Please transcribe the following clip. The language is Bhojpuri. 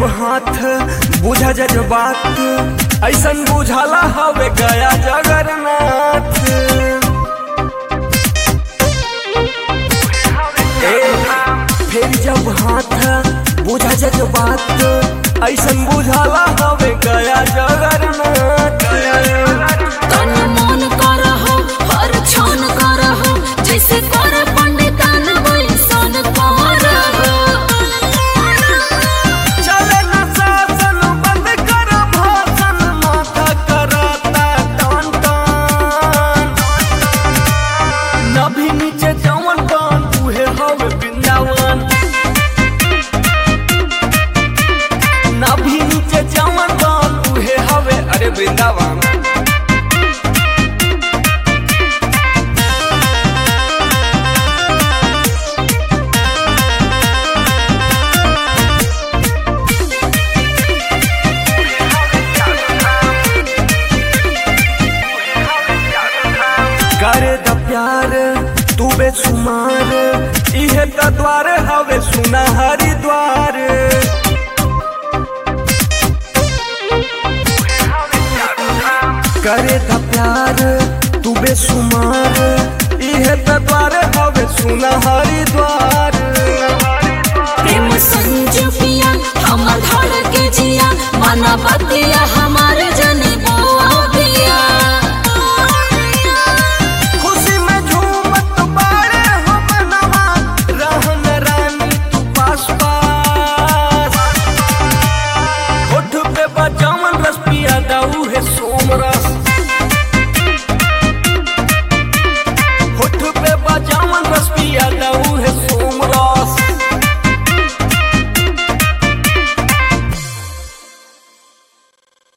जब हाथ बुझा जज्बात ऐसन बुझाला हवे गया जगन्नाथ ए, फिर जब हाथ बुझा जज्बात ऐसन बुझाला हवे गया जगन्नाथ तन मन करहो हर क्षण करहो जैसे कर पंडितान वैसन करहो चले न शासन बंद कर भाषण माथा कराता टान टान नभी नीचे जवन टान उहे हवे वृंदावन नभी नीचे जवन टान उहे हवे अरे वृंदावन करे द प्यार तू बेसुमार इहे त द्वार हवे सुना हरिद्वार करे द प्यार तू बेसुमार इहे त द्वार हवे सुना हरिद्वार प्रेम संजू पिया हमर धड़ के जिया माना बतिया हमारे